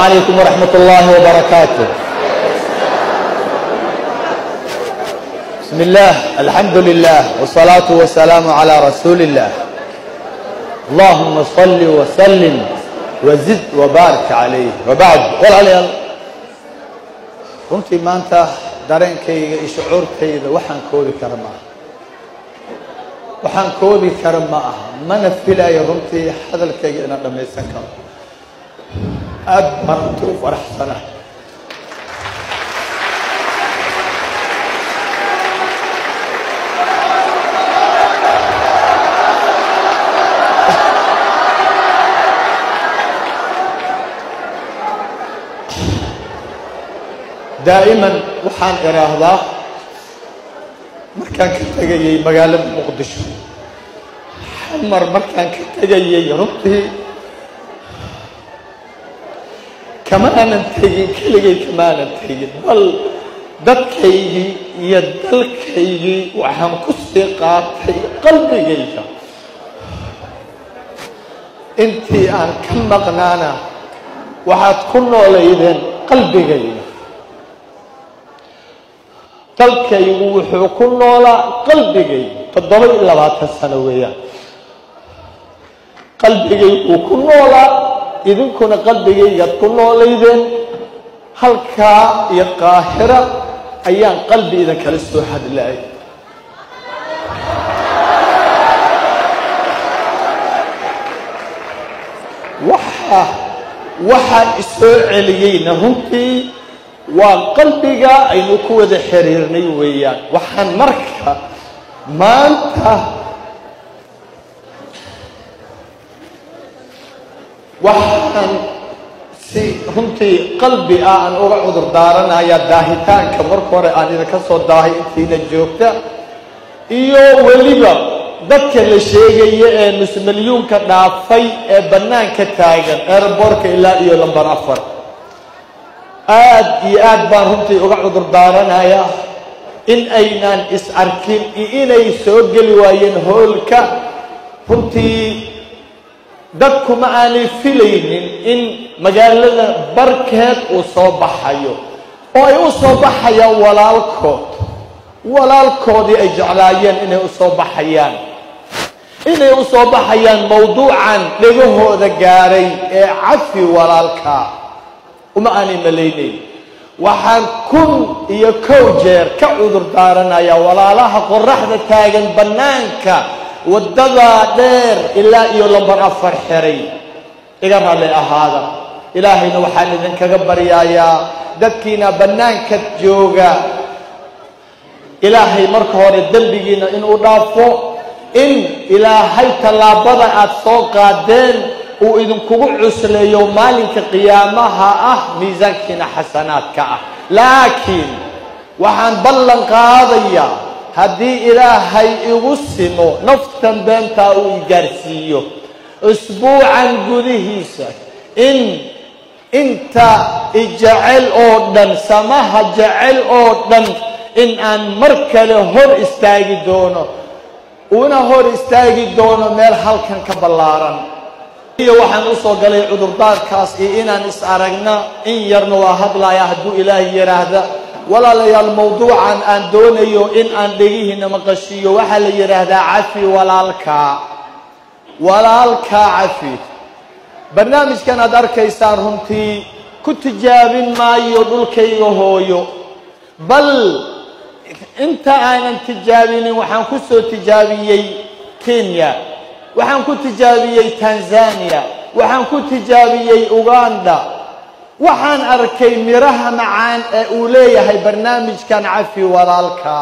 عليكم ورحمة الله وبركاته بسم الله الحمد لله والصلاة والسلام على رسول الله اللهم صل وسلم وزد وبارك عليه وبعد walaalayaal runtii maanta dareenkayga iyo shucuurtayda waxaan koobi kara ma aha waxaan koobi kara ma aha mana filayo runtii hadalkayga inaan dhammaysan karo aad baan runtii u faraxsana daa'iman waxaan idhaahdaa markaan ka tegayay magaalada muqdisho xamar markaan ka tegayay runtii kama aanan tegin keligay kama aanan tegin bal dadkaygii iyo dalkaygii waxaan ku sii qaatay qalbigayga intii aan ka maqnaana waxaad ku noolaydeen qalbigayga dalkaygu wuxuu ku noolaa qalbigaygu toddoba iyo labaatan sano weeyaan qalbigayguu ku noolaa idinkuna qalbigaygaad ku noolaydeen halkaa iyo qaahira ayaan qalbi idin kala soo hadlaayay waxa waxaa isoo celiyeyna runtii waa qalbiga aynu ku wada xiriirnay weeyaan waxaan marka maanta waxaan si runtii qalbi ah aan uga cudur daaranayaa daahitaanka marka hore aan idinka soo daahay intiina joogta iyo weliba dadka la sheegaya ee nusmalyuunka dhaafay ee bannaanka taagan eeraboorka ilaa iyo lambar afar aad iyo aad baan runtii uga cudur daaranayaa in aynaan is arkin iyo inay soo geli waayeen hoolka runtii dadku ma aanay filaynin in magaalada barkeed uu soo baxayo oo ay u soo baxayaan walaalkood walaalkoodii ay jeclaayeen inay u soo baxayaan inay u soo baxayaan mawduucan dhegahooda gaaray ee cafi walaalka uma aanay malaynayn waxaan kun iyo kow jeer ka cudur daaranayaa walaalaha qoraxda taagan bannaanka waddada dheer ilaa iyo lambar afar xiray iga raalli ahaada ilaahayna waxaan idinkaga baryayaa dadkiina bannaanka jooga ilaahay marka hore dembigiina inuu dhaafo in ilaahay tallaabada aad soo qaadeen uu idinkugu cusleeyo maalinka qiyaamaha ah miisaankiina xasanaadka ah laakiin waxaan ballan qaadayaa haddii ilaahay igu simo naftan beentaa uu i gaarsiiyo usbuucan gudihiisa in inta ijecel oo dhan samaha jecel oo dhan in aan mar kale hor istaagi doono una hor istaagi doono meel halkan ka ballaaran iyo waxaan u soo galay cudurdaarkaas iyo inaan is aragna in yarna waa hadlaya hadduu ilaahay yidhaahda walaalayaal mawduucan aan doonayo in aan dhegihiina maqashiiyo waxaa la yidhaahdaa cafi walaalkaa walaalkaa cafi barnaamijkan aad arkaysaan runtii ku tijaabin maayo dhulkayga hooyo bal inta aanan tijaabinin waxaan ku soo tijaabiyey kenya waxaan ku tijaabiyey tanzania waxaan ku tijaabiyey uganda waxaan arkay miraha macaan ee uu leeyahay barnaamijkan cafi walaalka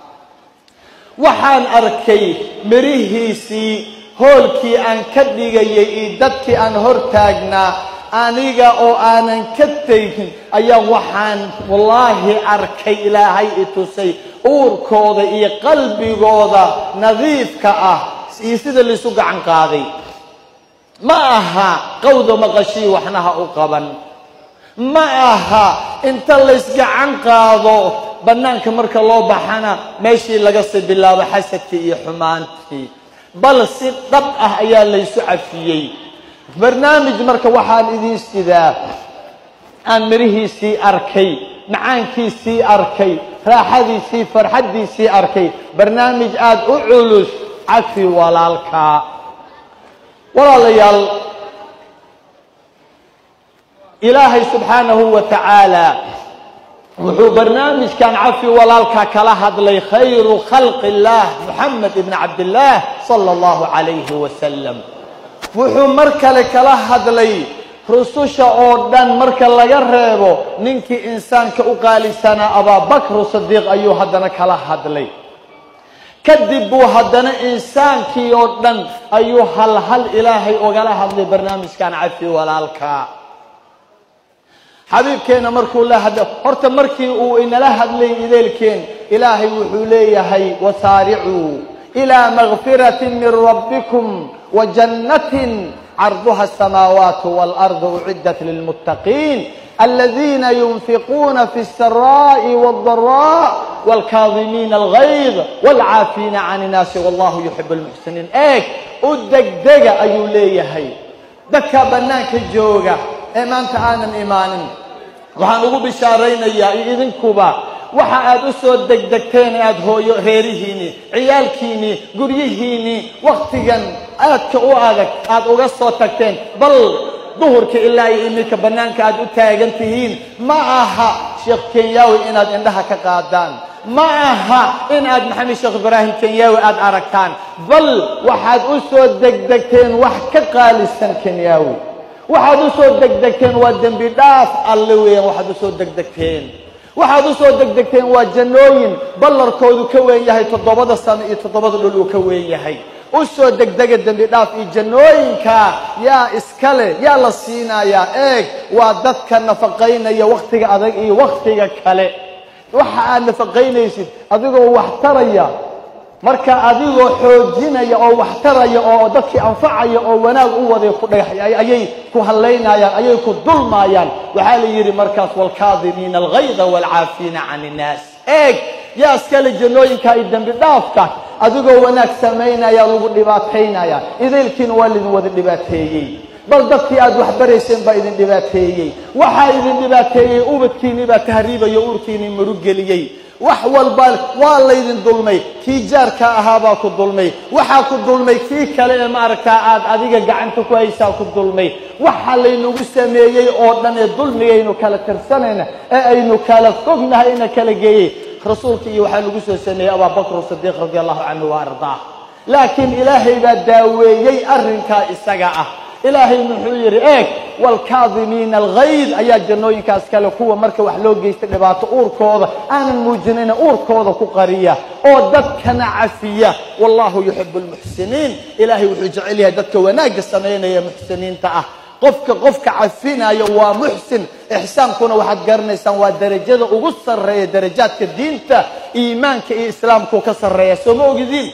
waxaan arkay mirihiisii hoolkii aan ka dhigayay iyo dadkii aan hor taagnaa aniga oo aanan ka tegin ayaa waxaan wallaahi arkay ilaahay i tusay uurkooda iyo qalbigooda nadiifka ah iyo sida laisu gacan qaaday ma aha qawda maqashii waxna ha u qaban ma aha inta laysgacan qaado bannaanka marka loo baxana meeshii laga sii bilaabo xasadkii iyo xumaantii bal si dhab ah ayaa laysu cafiyey barnaamij marka waxaan idiin sidaa aan mirihiisii arkay macaankiisii arkay raaxadiisii farxaddiisii arkay barnaamij aada u culus cafi walaalkaa walaalayaal ilaahay subxaanahu wa tacaala wuxuu barnaamijkan cafi walaalkaa kala hadlay khayru khalqi اllah moxamed ibn cabdillaah sala allahu calayhi wasalam wuxuu mar kale kala hadlay rususha oo dhan marka laga reebo ninkii insaanka u qaalisanaa abaabakru sadiiq ayuu haddana kala hadlay kadib buu haddana insaankii oo dhan ayuu hal hal ilaahay ogala hadlay barnaamijkan cafi walaalkaa xabiibkeena markuu la hadla horta markii uu inala hadlay ideelkeen ilaahay wuxuu leeyahay wasaaricuu ilaa makfirati min rabbikum wa jannatin carduha asamaawaat waalardu uciddat lilmuttaqiin aladiina yunfiquuna fi الsaraaءi wاldaraa wاlkaadimiina algayd wاlcaafiina can innaasi wallahu yuxib اlmuxsiniin eeg u degdega ayuu leeyahay dadka bannaanka jooga ee maanta aanan imaanin waxaan ugu bishaaraynayaa iyo idinkuba waxa aad u soo degdegteen aad hooyo reerihiinni ciyaalkiinni guryihiinni wakhtigan aadka u adag aad uga soo tagteen bal duhurka ilaa iyo iminka bannaanka aad u taagan tihiin ma aha sheekh kenyaawi inaad indhaha ka qaadaan ma aha in aad maxamed sheekh ibraahim kenyaawi aad aragtaan bal waxaad u soo degdegteen wax ka qaalisan kenyaawi waxaad u soo degdegteen waa dembi dhaaf alle weeyaan waxaad u soo degdegteen waxaad u soo degdegteen waa jannooyin ballarkoodu ka weyn yahay toddobada sano iyo toddobada dhul uu ka weyn yahay u soo degdega dembi dhaaf iyo jannooyinka yaa iskale yaa la siinayaa eeg waa dadka nafaqaynaya wakhtiga adag iyo wakhtiga kale waxa aad nafaqaynaysid adigoo wax taraya marka adigoo xoojinaya oo wax taraya oo dadkii anfacaya oo wanaag u waday ku dhagax ayay ku hallaynayaan ayay ku dulmaayaan waxaa la yidhi markaas waalkaadimiina algayda waalcaafiina can innaas eeg yaa iskale jannooyinka iyo dembi dhaafka adigoo wanaag samaynaya lagu dhibaataynaya idaylkiina waa lidin wada dhibaateeyey bal dadkii aad wax barayseen baa idin dhibaateeyey waxaa idin dhibaateeyey ubadkiinii baa tahriibayo uurkiinii marugeliyey wax walba waa laydin dulmay kii jaarka ahaabaa ku dulmay waxaa ku dulmay kii kale ee maaragtaa aad adiga gacanta ku haysaa ku dulmay waxa laynagu sameeyey oo dhan ee dulmigaynu kala tirsanayna ee aynu kala fognahay ina kala geeyey rasuulka iyo waxaa lagu soo sameeyey abaabakr sidiiq radi allahu canhu wa ardaah laakiin ilaahay baa daaweeyey arrinkaa isaga ah ilaahay muxuu yidhi eeg waalkaadimiina algayd ayaa jannooyinkaas kale kuwa marka wax loo geysta dhibaato uurkooda aanan muujinayna uurkooda ku qariya oo dadkana cafiya wallahu yuxibu lmuxsiniin ilaahay wuxuu jecel yahay dadka wanaagga samaynaya muxsiniinta ah qofka qofka cafinayo waa muxsin ixsaankuna waxaad garanaysaan waa derajada ugu sarreeya darajaadka diinta iimaanka iyo islaamkuu ka sarreeya soo ma ogidiin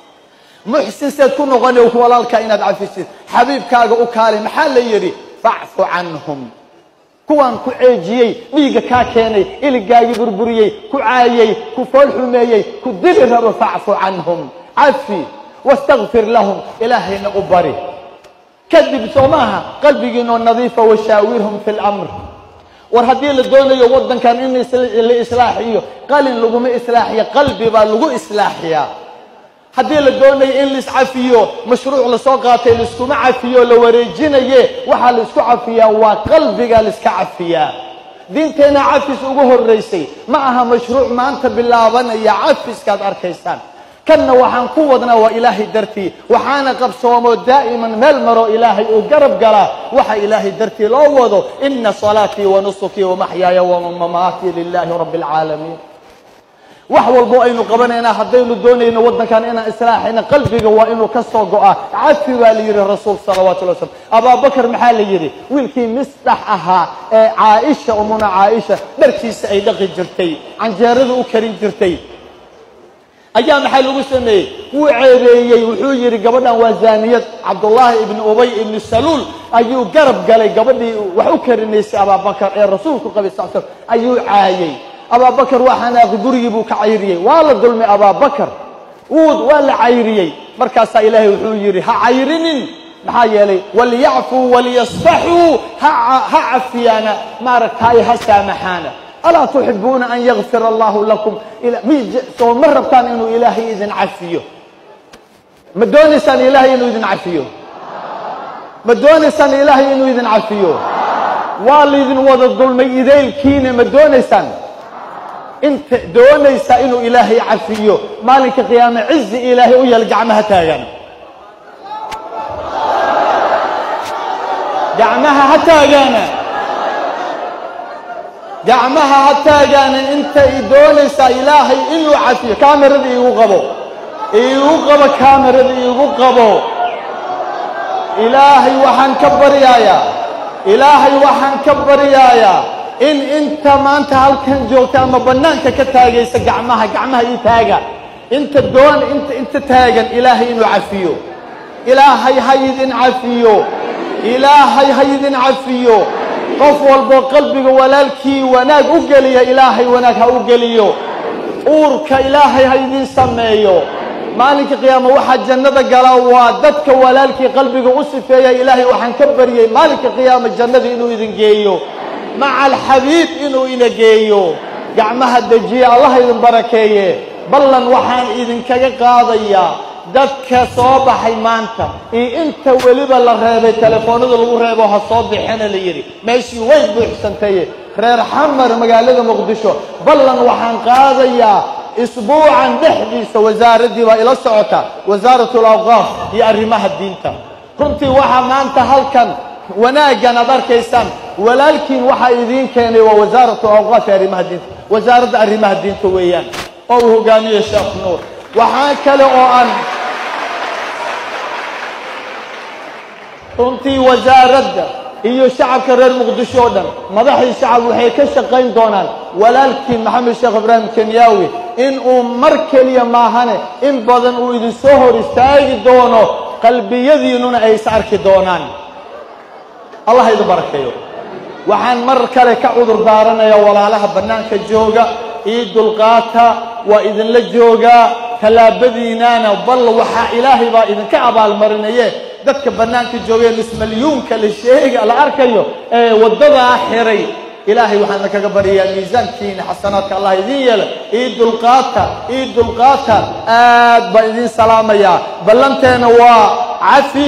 muxsin seed ku noqona walaalkaa inaad cafisid xabiibkaaga u kaali maxaa la yidhi facfu canhum kuwaan ku ceejiyey dhiigga kaa keenay iligaagii burburiyey ku caayey ku fool xumeeyey ku dili rabo facfu canhum cafi wastakfir lahum ilaahayna u bari kadib soo maaha qalbigiinoo nadiifa washaawirhum fi lamr war haddii la doonayo waddankan in la islaaxiyo qalin laguma islaaxiya qalbi baa lagu islaaxiyaa haddii la doonayo in laiscafiyo mashruuc lasoo qaatay laiskuma cafiyo la wareejinaye waxaa la isku cafiyaa waa qalbiga laiska cafiyaa diinteenna cafis ugu horraysay ma aha mashruuc maanta bilaabanaya cafiskaad arkaysaan kanna waxaan ku wadnaa waa ilaahay dartii waxaana qabsoomo daa'iman meel maro ilaahay uu garab galaa waxa ilaahay dartii loo wado ina salaatii wa nusukii wamaxyaaya wamamaatii lilaahi rabbi alcaalamiin wax walbo aynu qabanaynaa haddaynu doonayno waddankan inaan islaaxayna qalbiga waa inuu ka soo go'aa cafi baa la yidhi rasuul salawatullahi wasalam abaabakar maxaa la yidhi wiilkii misdax ahaa ee caaisha umuna caaisha dharkiisa ay dhaqi jirtay canjeerada u karin jirtay ayaa maxaa lagu sameeyey wuu ceebeeyey wuxuu yidhi gabadhan waa zaaniyad cabdullaahi ibni ubay ibni saluul ayuu garab galay gabadhii wax u karinaysay abaabakar ee rasuulku qabay sal slam ayuu caayey abaabakar waa xanaaqi gurigii buu ka cayriyey waa la dulmay abaabakar wuud waa la cayriyey markaasaa ilaahay wuxuu yidhi ha cayrinin maxaa yeelay waliyacfuu waliyasfaxuu ha ha cafiyaana maaragtaay ha saamaxaana alaa tuxibuuna an yakfira allahu lakum soo ma rabtaan inuu ilaahay idin cafiyo ma doonaysaan ilaahay inuu idin cafiyo ma doonaysaan ilaahay inuu idin cafiyo waa laydin wada dulmay idaylkiina ma doonaysaan inta doonaysa inuu ilaahay cafiyo maalinka qiyaame cizi ilaahay u yeel gacmaha taagan gacmaha ha taagaana gacmaha ha taagaana intay doonaysaa ilaahay inuu cafiyo kaamerada iigu qabo iigu qabo kaamerada iigu qabo ilaahay waxaan ka baryayaa ilaahay waxaan ka baryayaa in inta maanta halkan joogta ama bannaanka ka taagaysa gacmaha gacmaha ii taaga inta doon inta inta taagan ilaahay inuu cafiyo ilaahay ha idin cafiyo ilaahay ha idin cafiyo qof walboo qalbiga walaalkii wanaag u geliya ilaahay wanaag ha u geliyo uurka ilaahay ha idin sameeyo maalinka qiyaama waxaa jannada gala waa dadka walaalkii qalbiga u sifeeya ilaahay waxaan ka baryey maalinka qiyaama jannada inuu idin geeyo maca alxabiib inuu ina geeyo gacmaha dejiye allah idin barakeeye ballan waxaan idinkaga qaadayaa dadka soo baxay maanta iyo inta weliba la reebay telefoonada lagu reebo ha soo bixina la yidhi meeshii way buuxsantaye reer xamar magaalada muqdisho ballan waxaan qaadayaa isbuucan dhexdiisa wasaaraddii baa ila socota wasaaratul awqaaf iyo arrimaha diinta runtii waxaa maanta halkan wanaaggan aad arkaysaan walaalkiin waxaa idiin keenay waa wasaaratu awqaaf iyo arrimaha diinta wasaaradda arrimaha diinta weeyaan oo uu hogaamiye sheekh nuur waxaa kale oo aan runtii wasaaradda iyo shacabka reer muqdisho oo dhan madaxii shacab waxay ka shaqayn doonaan walaalkiin maxamed sheekh ibraahim kenyaawi in uu mar keliya maahane in badan uu idin soo hor istaagi doono qalbiyadiinnuna ay is arki doonaan allah idin barakeeyo waxaan mar kale ka cudur daaranayaa walaalaha bannaanka jooga ii dulqaata waa idinla joogaa tallaabadiinaana bal waxaa ilaahay baa idinka abaalmarinaye dadka bannaanka joogee mismalyuunka la sheega la arkayo ee waddadaa xiray ilaahay waxaan idinkaga baryayaa miisaankiina xasanaadka allah idiin yeela ii dulqaata ii dulqaata aad baan idiin salaamayaa ballanteena waa cafi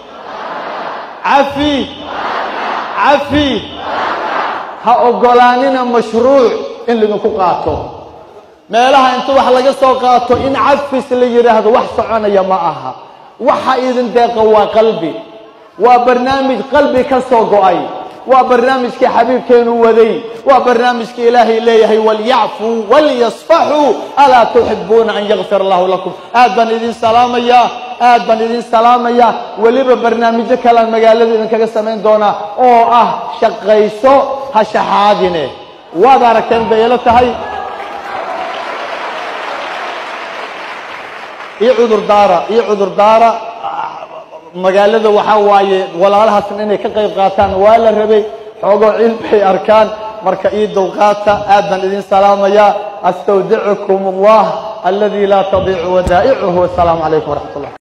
cafi cafi ha oggolaanina mashruuc in laydinku qaato meelaha inta wax laga soo qaato in cafis la yidhaahdo wax soconaya ma aha waxa idin deeqa waa qalbi waa barnaamij qalbi ka soo go'ay waa barnaamijkii xabiibkeenu waday waa barnaamijkii ilaahay leeyahay walyacfuu walyasfaxuu alaa tuxibuuna an yakfir allahu lakum aad baan idin salaamayaa aad baan idin salaamayaa weliba barnaamijyo kalean magaalada idinkaga samayn doonaa oo ah shaqayso ha shaxaadine waad aragteen bay ila tahay iyo cudurdaara iyo cudurdaara magaalada waxaa waaye walaalahaasna inay ka qayb qaataan waa la rabay xoogoo cilbay arkaan marka ii dulqaata aad baan idin salaamayaa astawdicukum allah aladi laa tadiicu wadaa'icuhu wasalaamu calaykum waraxmat ullah